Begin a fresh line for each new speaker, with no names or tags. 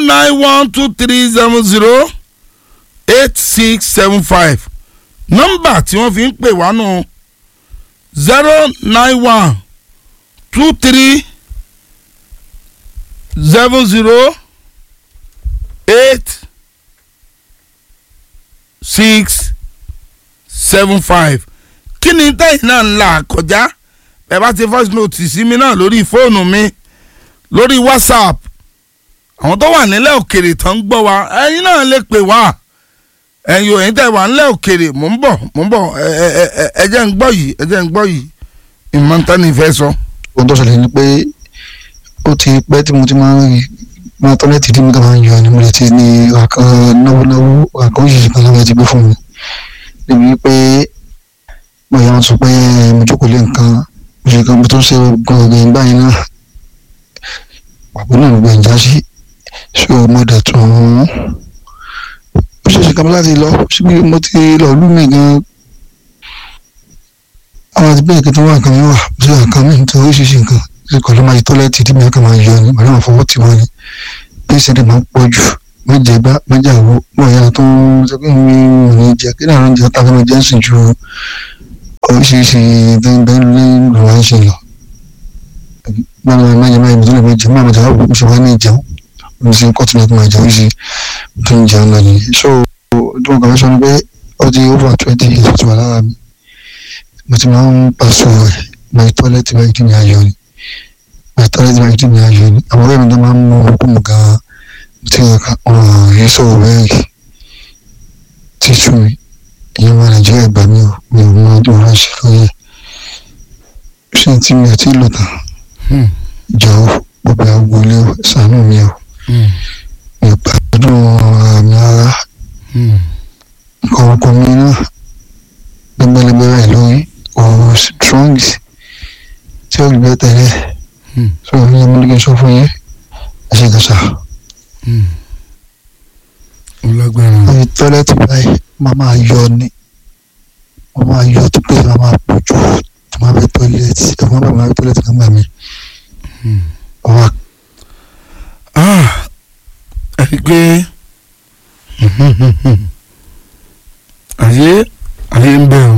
nine one two three seven zero eight six seven five nọ́mbà tí wọ́n fi ń pè wá nù zero nine one two three seven zero eight six seven five kí ni tẹ́yìn náà ń là kọjá ẹ bá ti voice note sí mi náà lórí fóònù mi lórí whatsapp àwọn tó wà nílẹ̀ òkèrè tán ń gbọ́ wa ẹ̀yin náà lè pè wá ẹ̀yin òyìn tẹ̀ wà nílẹ̀ òkèrè mò ń bọ̀ mò ń bọ̀ ẹ ẹ ẹ ẹ jẹ́ ń gbọ́ yìí ẹ jẹ́ ń gbọ́ yìí ìmọ̀ntánì fẹ́ sọ.
ohun tó ṣẹlẹ̀ ni pé ó ti pẹ́ tí mo ti máa ń rí máa tọ́lẹ́tì tí mo kàn máa ń yọ ni mo lè ti ní àkàn náwó náwó àkàn òṣìṣẹ́ kan láwọn ti gbé fún mi níbi pé bóyá wọn sọ pé mo jókòó lé nǹkan mo ṣe kan mo tó ń ṣe gbọ̀ngàn ìgbà yẹn náà pàbó náà gbogbo ìjà sí ṣé o mo dẹ̀ tún ó ṣeéṣe kan láti lọ síbi mo ti lọ lú mi gan àwọn àti bẹ́ẹ̀ kí tó wà nǹkan mi wà sí nǹkan mi nítorí oríṣiríṣi nǹkan ṣe kọ́ ló máa yí tọ́lẹ́tì tí mi kàn máa yọ ni màá máa fọwọ́ tì wọ́n ni bí ìṣẹ̀lẹ̀ máa ń pọ̀ jù méje bá méje àwọ̀ mọ̀ ìyá tó ń sọ pé mi ò ní jẹ kí náà oúnjẹ tá a fẹ́ máa jẹ́ ń sìn ju oríṣiríṣi bẹ́ẹ̀ ní ìlú wa ń ṣe lọ. máa máa máa yẹ máa yẹ tó lè máa jẹ máa máa jẹ àwọn oṣù wa ní ìjẹun mo sì ń kọ́ tí mo máa jẹ oríṣi tó ń jẹun náà nìyẹn. so tí mo kàn fẹ́ sọ ni pé ó ti over twenty years tó wà lára mi mo ti máa ń pàṣọ rẹ̀ my toilet báyìí kí ni ayọ̀ ni my toilet báyìí kí ni ayọ̀ ni àwọn ọ̀rẹ́ mi tó máa ń mú ọkọ̀ mu gan-an tí wọn kà ọ̀ràn yìí sọ̀rọ̀ bẹ́ẹ̀ tí sú mi ìyẹn wọn nàìjíríà gbà mí o mi ò mọ ọdún wọn ṣe lóye ṣé tí mi ò tí ì lò tán jọ̀wọ́ gbogbo àwọn ilé ṣàánú mi o mi ò gbàdúrà àmì ara nǹkan ọkọ mi náà gbẹgbẹlẹgbẹ rẹ lórí ọ̀rọ̀ strong tí ó gbẹ tẹ́lẹ̀ so ní ọmọdé kí n sọ fún yín ẹ ṣe kàṣà
ọlágbára
omi tọ́lẹ́tì báyìí máa máa yọ ni wọ́n máa yọ tó pé máa máa pọ̀ jù tó máa bẹ tọ́lẹ́tì ẹ̀fọn bá máa bẹ tọ́lẹ́tì kan gbà mí wọ́n máa
ẹ rí i pé